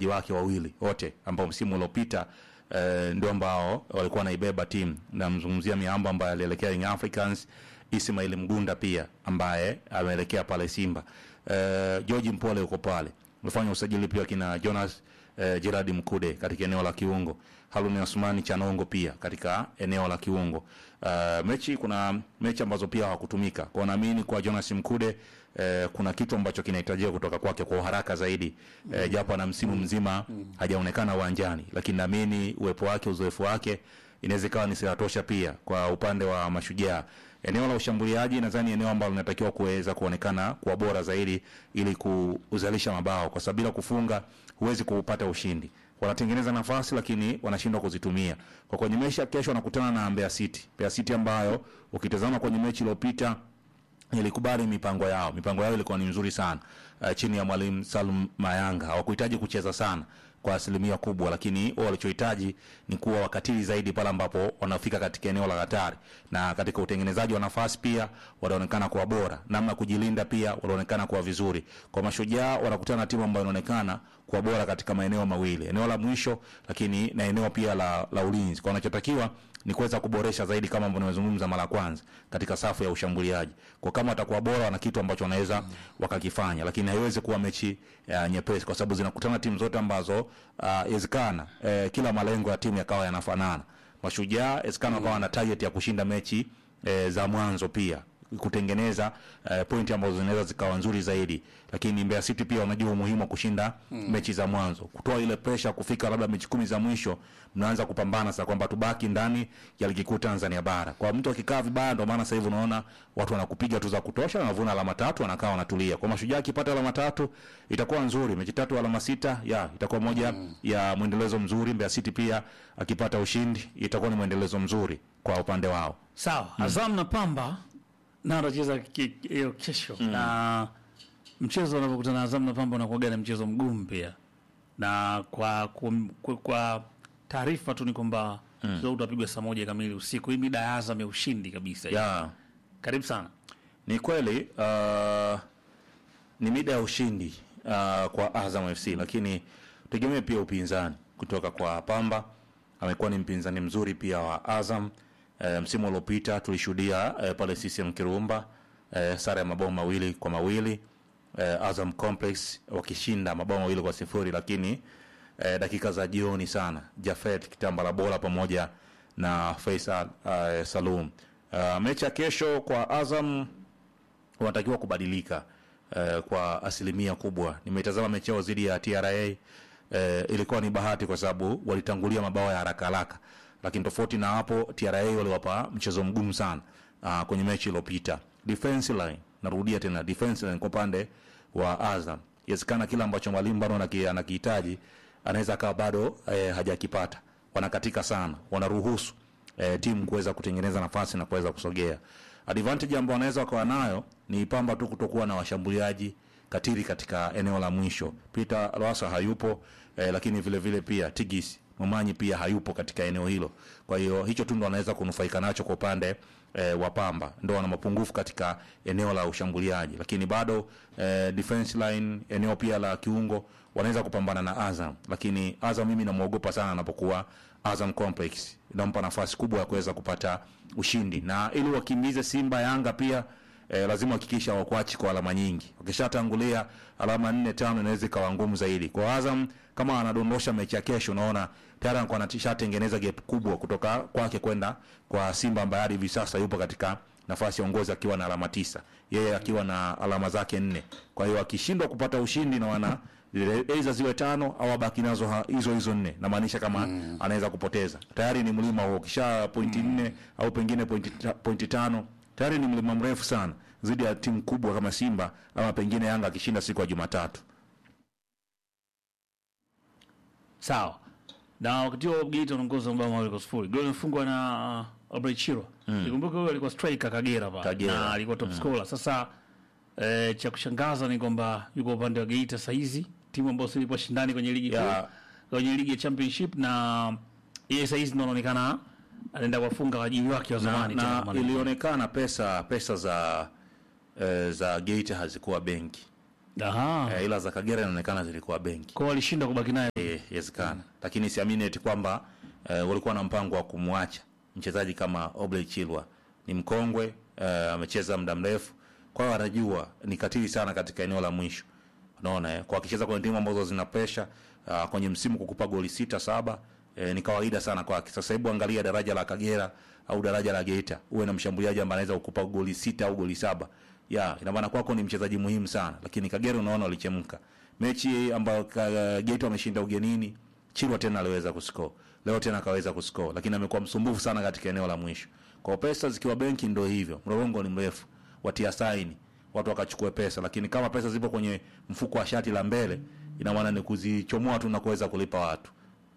wachezaji wake wawili wote ambao msimu uliopita eh, ndio ambao walikuwa wanaibeba timu. Namzungumzia Miambo ambaye alielekea Young Africans, Ismail Mgunda pia ambaye ameelekea pale Simba. Eh, George Mpole yuko pale. Umefanya usajili pia kina Jonas eh, Gerard Mkude katika eneo la kiungo. Haruni Osmani Chanongo pia katika eneo la kiungo. Uh, mechi kuna mechi ambazo pia hawakutumika. Kwa naamini kwa Jonas Mkude eh, kuna kitu ambacho kinahitajika kutoka kwake kwa uharaka zaidi. Eh, japo ana msimu mzima hajaonekana uwanjani, lakini naamini uwepo wake, uzoefu wake inaweza ikawa ni silaha tosha pia kwa upande wa mashujaa. Eneo la ushambuliaji nadhani eneo ambalo linatakiwa kuweza kuonekana kuwa bora zaidi ili kuzalisha mabao, kwa sababu bila kufunga huwezi kupata ushindi. Wanatengeneza nafasi lakini wanashindwa kuzitumia. Kwa kwenye mechi ya kesho wanakutana na Mbeya City, Mbeya City ambayo ukitazama kwenye mechi iliyopita ilikubali mipango yao. Mipango yao ilikuwa ni mzuri sana uh, chini ya mwalimu Salum Mayanga. Hawakuhitaji kucheza sana kwa asilimia kubwa, lakini wao walichohitaji ni kuwa wakatili zaidi pale ambapo wanafika katika eneo la hatari, na katika utengenezaji wa nafasi pia wanaonekana kuwa bora, namna kujilinda pia wanaonekana kuwa vizuri. Kwa mashujaa wanakutana na timu ambayo inaonekana kuwa bora katika maeneo mawili, eneo la mwisho, lakini na eneo pia la, la ulinzi. Kwa wanachotakiwa ni kuweza kuboresha zaidi kama ambavyo nimezungumza mara kwanza katika safu ya ushambuliaji. Kwa kama watakuwa bora, wana kitu ambacho wanaweza wakakifanya, lakini haiwezi kuwa mechi uh, nyepesi kwa sababu zinakutana timu zote ambazo inawezekana uh, eh, kila malengo ya timu yakawa yanafanana. Mashujaa inawezekana wakawa na target ya kushinda mechi eh, za mwanzo pia kutengeneza uh, pointi ambazo zinaweza zikawa nzuri zaidi, lakini Mbeya City pia wanajua umuhimu wa kushinda mm. mechi za mwanzo, kutoa ile pressure kufika labda mechi kumi za mwisho, mnaanza kupambana sasa kwamba tubaki ndani ya ligi kuu Tanzania bara. Kwa mtu akikaa vibaya, ndio maana sasa hivi unaona watu wanakupiga tu za kutosha, wanavuna alama tatu, wanakaa wanatulia. Kwa Mashujaa akipata alama tatu itakuwa nzuri, mechi tatu alama sita, ya itakuwa moja mm. ya mwendelezo mzuri. Mbeya City pia akipata ushindi itakuwa ni mwendelezo mzuri kwa upande wao. Sawa, Azam na Pamba na anacheza hiyo kesho mm. na mchezo unapokutana na Azam na Pamba unakuwaga na mchezo mgumu pia, na kwa kum, kwa, kwa taarifa tu ni kwamba mchezo huu utapigwa saa moja kamili usiku. Hii mida ya Azam ya ushindi kabisa. Yeah. Karibu sana. Ni kweli uh, ni mida ya ushindi uh, kwa Azam FC, lakini tegemee pia upinzani kutoka kwa Pamba. Amekuwa ni mpinzani mzuri pia wa Azam. E, msimu uliopita tulishuhudia e, pale CCM Kirumba e, sare ya mabao mawili kwa mawili e, Azam Complex wakishinda mabao mawili kwa sifuri, lakini e, dakika za jioni sana Jafet Kitambala Bola pamoja na Faisal e, Salum. E, mechi ya kesho kwa Azam wanatakiwa kubadilika e, kwa asilimia kubwa. Nimetazama mechi yao dhidi ya TRA e, ilikuwa ni bahati kwa sababu walitangulia mabao ya haraka haraka lakini tofauti na hapo TRA waliwapa mchezo mgumu sana uh, kwenye mechi iliyopita. Defense line, narudia tena defense line kwa upande wa Azam, inawezekana kila ambacho mwalimu bado anakihitaji anaweza akawa bado eh, hajakipata. Wanakatika sana, wanaruhusu eh, timu kuweza kutengeneza nafasi na kuweza kusogea. Advantage ambayo wanaweza wakawa nayo ni Pamba tu kutokuwa na washambuliaji katili katika eneo la mwisho. Peter Lwasa hayupo eh, lakini vile vile pia Tigis Momanyi pia hayupo katika eneo hilo. Kwa hiyo hicho tu ndo anaweza kunufaika nacho kwa upande e, wa Pamba, ndo wana mapungufu katika eneo la ushambuliaji, lakini bado e, defense line, eneo pia la kiungo wanaweza kupambana na Azam, lakini Azam mimi namuogopa sana anapokuwa Azam Complex, inampa nafasi kubwa ya kuweza kupata ushindi, na ili wakimbize Simba Yanga pia E, lazima hakikisha wakuachi kwa alama nyingi. Wakishatangulia alama nne tano, inaweza ikawa ngumu zaidi kwa Azam. Kama anadondosha mechi ya kesho, unaona tayari anakuwa anashatengeneza gap kubwa kutoka kwake kwenda kwa Simba ambaye hadi hivi sasa yupo katika nafasi ya uongozi akiwa na alama tisa, yeye akiwa na alama zake nne. Kwa hiyo akishindwa kupata ushindi na wana aidha ziwe tano au abaki nazo hizo hizo nne, namaanisha kama mm. anaweza kupoteza tayari ni mlima huo, kisha pointi nne mm. au pengine pointi, pointi tano tayari ni mlima mrefu sana zidi ya timu kubwa kama Simba ama pengine Yanga akishinda siku ya Jumatatu. Sawa. Na wakati huo Geita unaongoza mabao mawili kwa sifuri. Goli imefungwa na uh, Albert Chiro. Mm. Nikumbuka huyo alikuwa striker Kagera pale Kagera. na alikuwa top scorer. Sasa eh, cha kushangaza ni kwamba yuko upande wa Geita saa hizi, timu ambayo silipo shindani kwenye ligi Ya. kuu, kwenye ligi ya championship na yeye saa hizi ndo anaonekana anaenda kuwafunga wajibu wake wa na, zamani tena na kama ni- ilionekana pesa pesa za eh, za Geita hazikuwa benki Aha. eh, ila za Kagera inaonekana zilikuwa benki Kwa walishindwa kubaki naye. Eh, yawezekana lakini siamini eti kwamba eh, walikuwa na mpango wa kumwacha mchezaji kama Obley Chilwa. Ni mkongwe eh, amecheza muda mrefu, kwa hiyo anajua ni katili sana katika eneo la mwisho. Unaona eh, kwa akicheza kwenye timu ambazo zina pressure uh, kwenye msimu kukupa goli sita saba eh, ni kawaida sana kwake. Sasa hebu angalia daraja la Kagera au daraja la Geita, uwe na mshambuliaji ambaye anaweza kukupa goli sita au goli saba ya ina maana kwako ni mchezaji muhimu sana, lakini Kagera unaona walichemka mechi ambayo ka- Geita wameshinda ugenini, Chilwa tena aliweza kuscore leo tena akaweza kuscore, lakini amekuwa msumbufu sana katika eneo la mwisho. Kwa pesa zikiwa benki, ndio hivyo, mlolongo ni mrefu, watia saini watu wakachukue pesa, lakini kama pesa zipo kwenye mfuko wa shati la mbele, ina maana ni kuzichomoa tu na kuweza kulipa watu.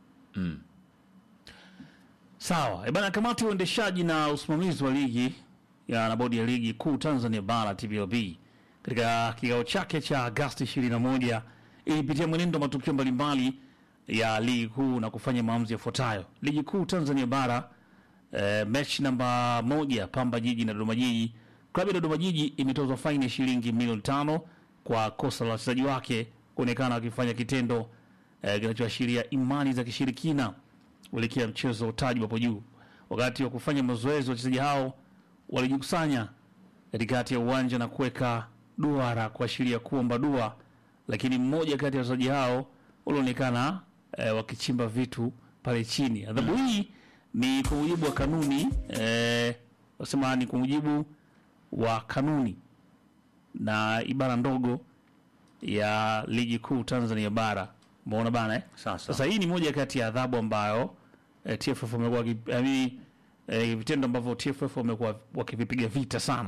Sawa. E bana, kamati ya uendeshaji na usimamizi wa ligi ya na bodi ya ligi kuu Tanzania bara TPLB katika kikao chake cha Agosti 21 ilipitia mwenendo wa matukio mbalimbali ya ligi kuu na kufanya maamuzi yafuatayo. Ligi kuu Tanzania bara eh, mechi namba moja Pamba Jiji na Dodoma Jiji. Klabu ya Dodoma Jiji imetozwa faini ya shilingi milioni tano kwa kosa la wachezaji wake kuonekana wakifanya kitendo eh, kinachoashiria imani za kishirikina kuelekea mchezo wa utaji hapo juu. Wakati wa kufanya mazoezi, wachezaji hao walijikusanya katikati ya uwanja na kuweka duara kuashiria kuomba dua, lakini mmoja kati ya wachezaji hao walionekana eh, wakichimba vitu pale chini. Adhabu hii ni kwa mujibu wa kanuni eh, wasema ni kwa mujibu wa kanuni na ibara ndogo ya ligi kuu Tanzania bara. Umeona bana eh? Sasa Sasa hii ni moja kati ya adhabu ambayo eh, TFF wamekuwa waki- yaani, eh, vitendo ambavyo TFF wamekuwa wakivipiga vita sana.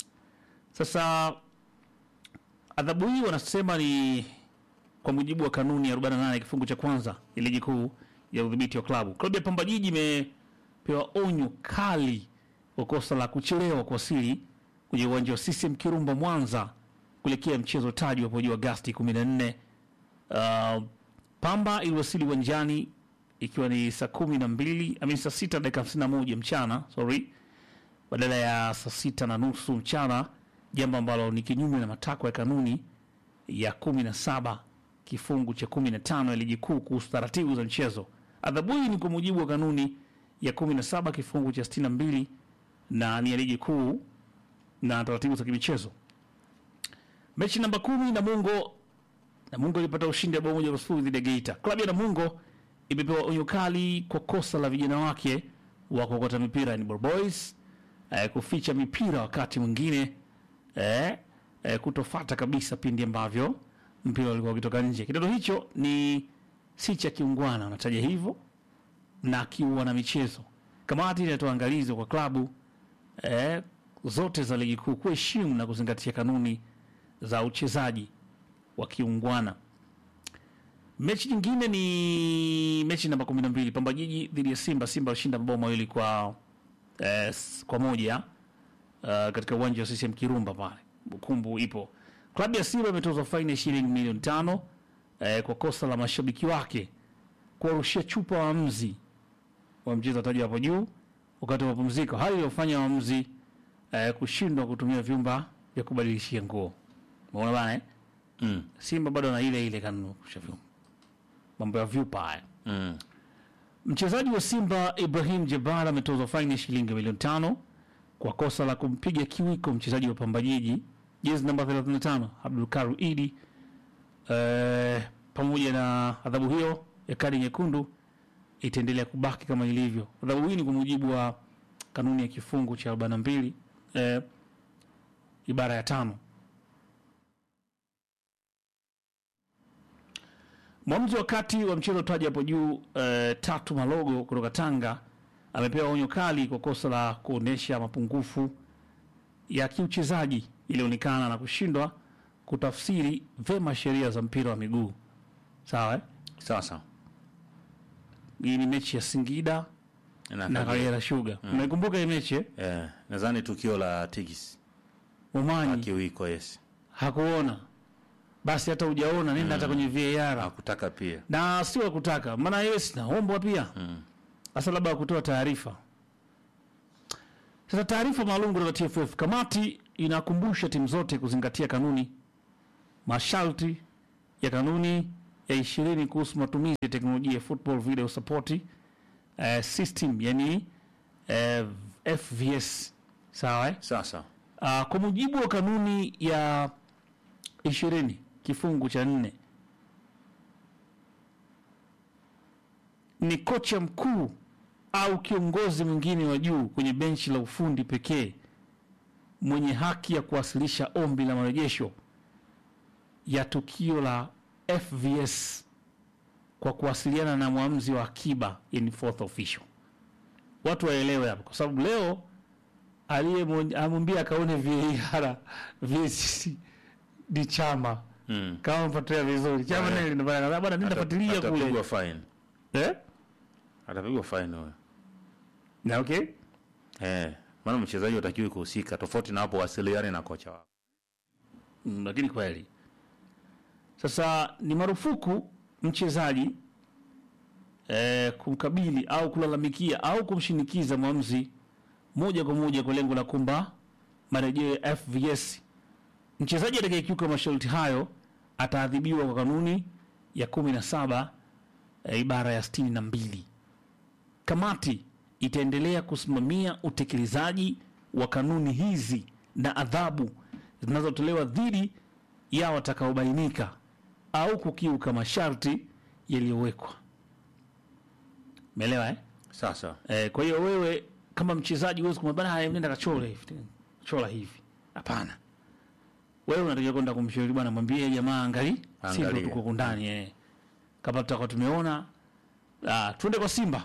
Sasa adhabu hii wanasema ni kwa mujibu wa kanuni ya 48 kifungu cha kwanza ya ligi kuu ya udhibiti wa klabu. Klabu ya Pamba Jiji imepewa onyo kali kwa kosa la kuchelewa kuwasili kwenye uwanja wa CCM Kirumba Mwanza kuelekea mchezo taji hapo juu Agosti 14. Uh, Pamba iliwasili uwanjani ikiwa ni saa kumi na mbili amini saa sita dakika hamsini na moja mchana sorry, badala ya saa sita na nusu mchana, jambo ambalo ni kinyume na matakwa ya kanuni ya kumi na saba kifungu cha kumi na tano ya ligi kuu kuhusu taratibu za mchezo. Adhabu hii ni kwa mujibu wa kanuni ya kumi na saba kifungu cha sitini na mbili na ni ya ligi kuu na taratibu za kimichezo. Mechi namba kumi Namungo Namungo ilipata ushindi wa bao moja kwa sifuri dhidi ya Geita. Klabu ya Namungo imepewa onyo kali kwa kosa la vijana wake wa kuokota mipira ni Boys eh, kuficha mipira wakati mwingine eh, eh, kutofata kabisa pindi ambavyo mpira ulikuwa ukitoka nje. Kitendo hicho ni si cha kiungwana, anataja hivyo na kiuana michezo. Kamati inatoa angalizo kwa klabu eh, zote za ligi kuu kuheshimu na kuzingatia kanuni za uchezaji wa kiungwana. Mechi nyingine ni mechi namba kumi na mbili Pamba Jiji dhidi ya Simba. Simba alishinda mabao mawili kwa eh, s- kwa moja uh, katika uwanja wa CCM Kirumba pale, kumbu ipo. Klabu ya Simba imetozwa faini ya shilingi milioni tano eh, kwa kosa la mashabiki wake kuwarushia chupa waamuzi wa mchezo tajwa hapo juu wakati wa mapumziko, hali iliyofanya waamuzi eh, kushindwa kutumia vyumba vya kubadilishia nguo. Umeona bana eh? mm, Simba bado na ile ile kanuni kusha vyumba, mambo ya vyupa haya. mm, Mchezaji wa Simba Ibrahim Jabbar ametozwa faini ya shilingi milioni tano kwa kosa la kumpiga kiwiko mchezaji wa Pamba Jiji jezi namba 35 Abdul Karu Idi. Eh, pamoja na adhabu hiyo ya kadi nyekundu itaendelea kubaki kama ilivyo. Adhabu hii ni kwa mujibu wa kanuni ya kifungu cha 42 eh, ibara ya tano. Mwamuzi wa kati wa mchezo taji hapo juu eh, Tatu Malogo kutoka Tanga amepewa onyo kali kwa kosa la kuonyesha mapungufu ya kiuchezaji ilionekana na kushindwa kutafsiri vema sheria za mpira wa miguu. Sawa eh? sasa Hii ni mechi ya Singida na na Kagera. Kagera Sugar. Unaikumbuka hii mechi eh? eh, nadhani tukio la Tigis Umanyi akiwiko yes hakuona, basi hata hujaona nenda hata kwenye VAR hakutaka pia na si wa kutaka, maana yeye sinaombwa pia hasa labda kutoa taarifa. Sasa taarifa maalum kutoka TFF, kamati inakumbusha timu zote kuzingatia kanuni masharti ya kanuni ya ishirini kuhusu matumizi ya teknolojia ya football video support eh, system yani eh, FVS sawa eh? Sasa Uh, kwa mujibu wa kanuni ya ishirini kifungu cha nne ni kocha mkuu au kiongozi mwingine wa juu kwenye benchi la ufundi pekee mwenye haki ya kuwasilisha ombi la marejesho ya tukio la FVS kwa kuwasiliana na mwamuzi wa akiba, yani fourth official. Watu waelewe hapo, kwa sababu leo aliyemwambia akaone VAR VCC ni chama mm. kama mfuatilia vizuri chama Eh. naye linafanya bwana, nenda fuatilia kule atapigwa fine, eh, atapigwa fine huyo na okay eh, maana mchezaji hatakiwi kuhusika, tofauti na hapo wasiliane na kocha wako. Mm, lakini kweli sasa ni marufuku mchezaji eh, kumkabili au kulalamikia au kumshinikiza mwamuzi moja kwa moja kwa lengo la kumba marejeo ya FVS. Mchezaji atakayekiuka masharti hayo ataadhibiwa kwa kanuni ya kumi na saba eh, ibara ya sitini na mbili. Kamati itaendelea kusimamia utekelezaji wa kanuni hizi na adhabu zinazotolewa dhidi ya watakaobainika au kukiuka masharti yaliyowekwa. Umeelewa eh? Sasa Eh, kwa hiyo wewe kama mchezaji huwezi kumwambia bana, haya, nenda kachore hivi chora hivi. Hapana, wewe unatakiwa kwenda kumshauri bwana, mwambie jamaa, angali Simba Angalia. tuko huku ndani eh, kama tutakuwa tumeona ah, tuende kwa Simba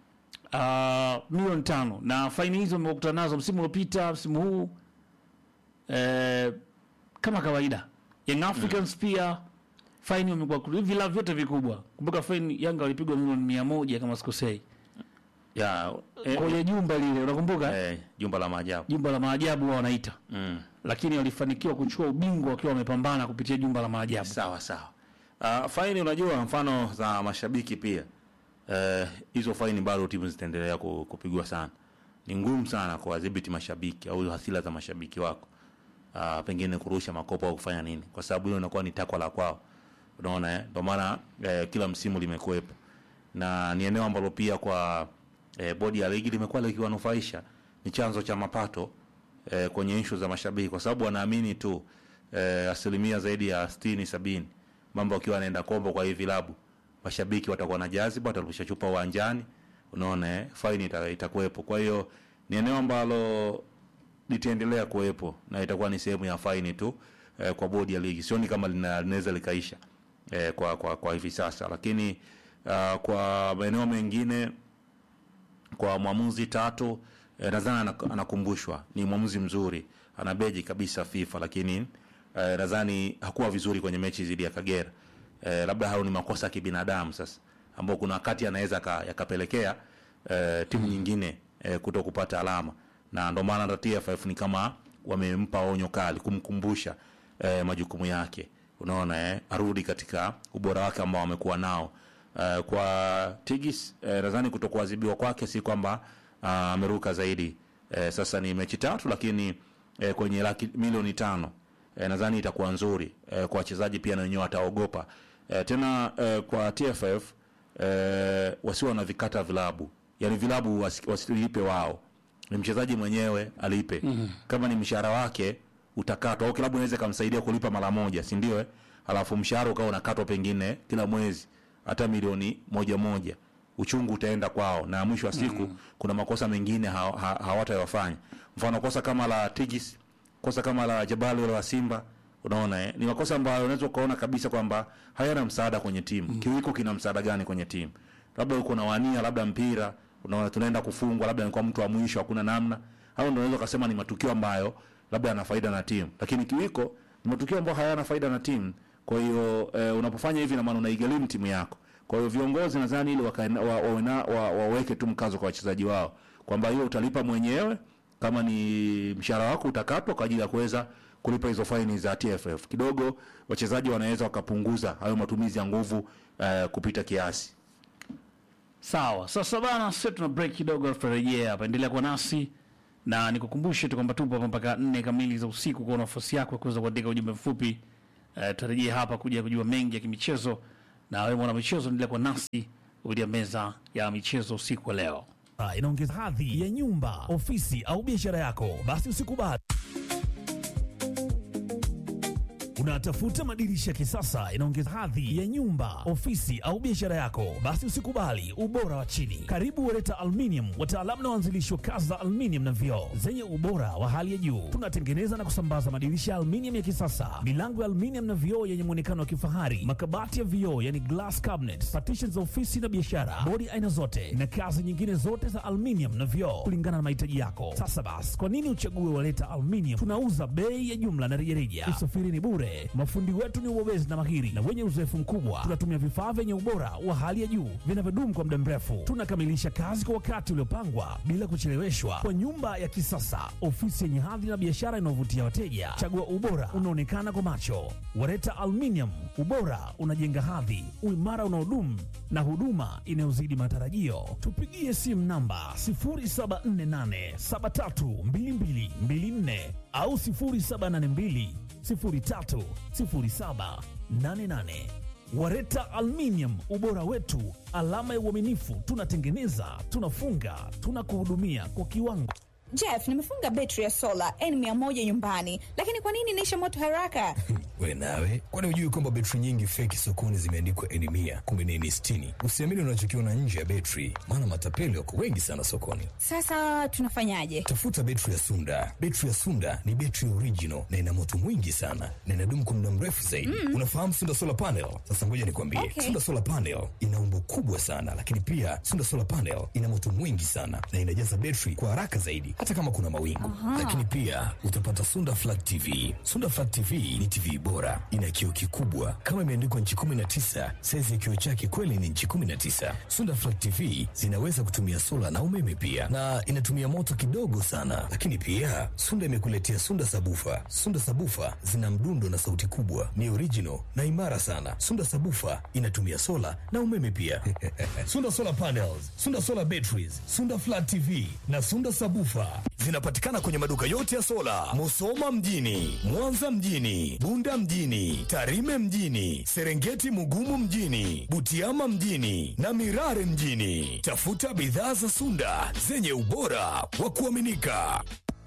ah, milioni tano na faini hizo mmekutana nazo msimu uliopita, msimu huu eh, kama kawaida. Young Africans pia faini wamekuwa hivi vilabu vyote vikubwa. Kumbuka faini Yanga walipigwa milioni mia moja kama sikosei ya eh, kwenye jumba lile unakumbuka eh, jumba la maajabu jumba la maajabu wao wanaita mm. lakini walifanikiwa kuchukua ubingwa wakiwa wamepambana kupitia jumba la maajabu Sawa sawa. Uh, faini unajua, mfano za mashabiki pia eh, hizo faini bado timu zitaendelea ku- kupigwa sana. Ni ngumu sana kuwadhibiti mashabiki au hasira za mashabiki wako, uh, pengine kurusha makopo au kufanya nini, kwa sababu hilo inakuwa ni takwa la kwao. Unaona eh? Ndio maana eh, kila msimu limekuwepo na ni eneo ambalo pia kwa eh, bodi ya ligi limekuwa likiwanufaisha, ni chanzo cha mapato eh, kwenye ishu za mashabiki, kwa sababu wanaamini tu eh, asilimia zaidi ya sitini sabini mambo akiwa anaenda kombo kwa hii vilabu, mashabiki watakuwa na jaziba, watarusha chupa uwanjani, unaona eh, faini ita- itakuwepo. Kwa hiyo ni eneo ambalo litaendelea kuwepo na itakuwa ni sehemu ya faini tu eh, kwa bodi ya ligi. Sioni kama lina- linaweza likaisha eh, kwa, kwa, kwa hivi sasa, lakini uh, kwa maeneo mengine kwa mwamuzi tatu eh, nadhani anak- anakumbushwa ni mwamuzi mzuri, ana beji kabisa FIFA, lakini eh, nadhani hakuwa vizuri kwenye mechi dhidi ya Kagera. Eh, labda hayo ni makosa ya kibinadamu sasa, ambao kuna wakati anaweza ka- yakapelekea eh, timu nyingine eh, kuto kupata alama, na ndio maana hata TFF ni kama wamempa onyo kali kumkumbusha eh, majukumu yake, unaona eh, arudi katika ubora wake ambao amekuwa nao. Uh, kwa Tigis eh, nadhani kutokuadhibiwa kwake si kwamba ah, ameruka zaidi eh, sasa ni mechi tatu, lakini eh, kwenye laki milioni tano eh, nadhani itakuwa nzuri eh, kwa wachezaji pia na wenyewe wataogopa eh, tena eh, kwa TFF eh, wasiwe na vikata vilabu, yani vilabu wasi- wasilipe wao, ni mchezaji mwenyewe alipe mm. kama ni mshahara wake utakatwa au klabu inaweza ikamsaidia kulipa mara moja, si ndio? eh? Alafu mshahara ukawa unakatwa pengine kila mwezi hata milioni moja moja, uchungu utaenda kwao, na mwisho wa siku kuna makosa mengine ha, ha, hawatayafanya. Mfano kosa kama la Tigis, kosa kama la Jabali wala la Simba, unaona eh? ni makosa ambayo unaweza ukaona kabisa kwamba hayana msaada kwenye timu. Kiwiko kina msaada gani kwenye timu? Labda uko na wania, labda mpira, unaona tunaenda kufungwa, labda ni kwa mtu wa mwisho, hakuna namna. Hao ndio unaweza kusema ni matukio ambayo labda yana faida na timu, lakini kiwiko ni matukio ambayo hayana faida na timu. Kwa hiyo eh, unapofanya hivi na maana unaigharimu timu yako. Kwa hiyo viongozi nadhani ili wakaena- wa, wawe na- wa, waweke tu mkazo kwa wachezaji wao kwamba hiyo utalipa mwenyewe, kama ni mshahara wako utakatwa kwa ajili ya kuweza kulipa hizo faini za TFF. Kidogo wachezaji wanaweza wakapunguza hayo matumizi ya nguvu eh, kupita kiasi. Sawa, sasa bana, sasa tuna break kidogo, tutarejea hapa. Endelea kuwa nasi na nikukumbushe tu kwamba tupo hapa mpaka nne kamili za usiku. Kwa nafasi yako ya kuweza kuandika ujumbe mfupi eh, tutarejea hapa kuja kujua mengi ya kimichezo, na wewe mwana michezo endelea kwa nasi kupitia meza ya michezo usiku wa leo. Ah, inaongeza hadhi ya nyumba, ofisi au biashara yako, basi usikubali. Unatafuta madirisha ya kisasa inaongeza hadhi ya nyumba, ofisi au biashara yako, basi usikubali ubora wa chini. Karibu Wereta Aluminium, wataalamu na waanzilishi wa kazi za aluminium na vioo zenye ubora wa hali ya juu. Tunatengeneza na kusambaza madirisha ya aluminium ya kisasa, milango ya aluminium na vioo yenye muonekano wa kifahari, makabati ya vioo yani glass cabinets, partitions za ofisi na biashara, bodi aina zote na kazi nyingine zote za aluminium na vioo kulingana na mahitaji yako. Sasa basi, kwa nini uchague Wereta Aluminium? Tunauza bei ya jumla na rejareja, usafiri ni bure, mafundi wetu ni ubobezi na mahiri na wenye uzoefu mkubwa. Tunatumia vifaa vyenye ubora wa hali ya juu vinavyodumu kwa muda mrefu. Tunakamilisha kazi kwa wakati uliopangwa bila kucheleweshwa, kwa nyumba ya kisasa, ofisi yenye hadhi na biashara inayovutia wateja. Chagua ubora unaonekana kwa macho. Wareta Aluminium, ubora unajenga hadhi, uimara unaodumu na huduma inayozidi matarajio. Tupigie simu namba 0748732224 au 0782 030788. Wareta Aluminium, ubora wetu, alama ya uaminifu. Tunatengeneza, tunafunga, tunakuhudumia kwa kiwango. Jeff, nimefunga betri ya sola N100 nyumbani, lakini kwa nini inaisha moto haraka? We nawe, kwani hujui kwamba betri nyingi feki sokoni zimeandikwa N mia kumbe ni N sitini? Usiamini unachokiona nje ya betri, maana matapeli wako wengi sana sokoni. Sasa tunafanyaje? Tafuta betri ya Sunda. Betri ya Sunda ni betri original na ina moto mwingi sana na inadumu kwa muda mrefu zaidi. Unafahamu Sunda solar panel? Sasa ngoja nikwambie, Okay. Sunda solar panel ina umbo kubwa sana, lakini pia Sunda solar panel ina moto mwingi sana na inajaza betri kwa haraka zaidi, hata kama kuna mawingu. Lakini pia utapata Sunda flat TV. Sunda flat TV ni TV bora, ina kioo kikubwa kama imeandikwa nchi 19. Saizi ya kioo chake kweli ni nchi 19. Sunda flat TV zinaweza kutumia sola na umeme pia, na inatumia moto kidogo sana. Lakini pia Sunda imekuletea Sunda sabufa. Sunda sabufa zina mdundo na sauti kubwa, ni original na imara sana. Sunda sabufa inatumia sola na umeme pia. Sunda solar panels, Sunda solar batteries, Sunda flat TV na Sunda sabufa zinapatikana kwenye maduka yote ya sola, Musoma mjini, Mwanza mjini, Bunda mjini, Tarime mjini, Serengeti Mugumu mjini, Butiama mjini na Mirare mjini. Tafuta bidhaa za Sunda zenye ubora wa kuaminika.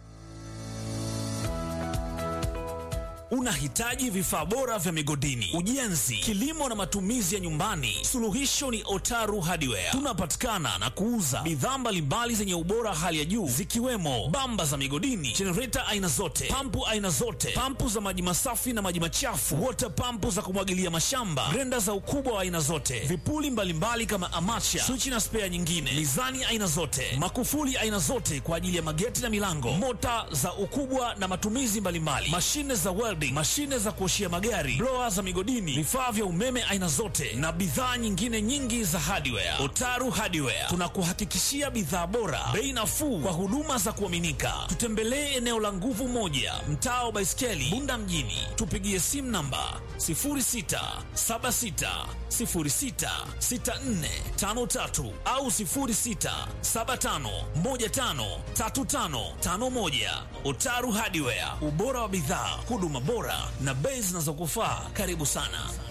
Unahitaji vifaa bora vya migodini, ujenzi, kilimo na matumizi ya nyumbani? Suluhisho ni Otaru Hardware. Tunapatikana na kuuza bidhaa mbalimbali zenye ubora hali ya juu zikiwemo bamba za migodini, jenereta aina zote, pampu aina zote, pampu za maji masafi na maji machafu, water pampu za kumwagilia mashamba, grenda za ukubwa wa aina zote, vipuli mbalimbali kama amacha, swichi na spea nyingine, mizani aina zote, makufuli aina zote kwa ajili ya mageti na milango, mota za ukubwa na matumizi mbalimbali, mashine za welding, mashine za kuoshia magari, blower za migodini, vifaa vya umeme aina zote na bidhaa nyingine nyingi za hardware. Otaru Hardware tunakuhakikishia bidhaa bora, bei nafuu kwa huduma za kuaminika. Tutembelee eneo la Nguvu Moja, mtaa wa Baiskeli, Bunda mjini. Tupigie simu namba 0676066453 au 0675153551. Otaru Hardware, ubora wa bidhaa, huduma bora na bei zinazokufaa. Karibu sana.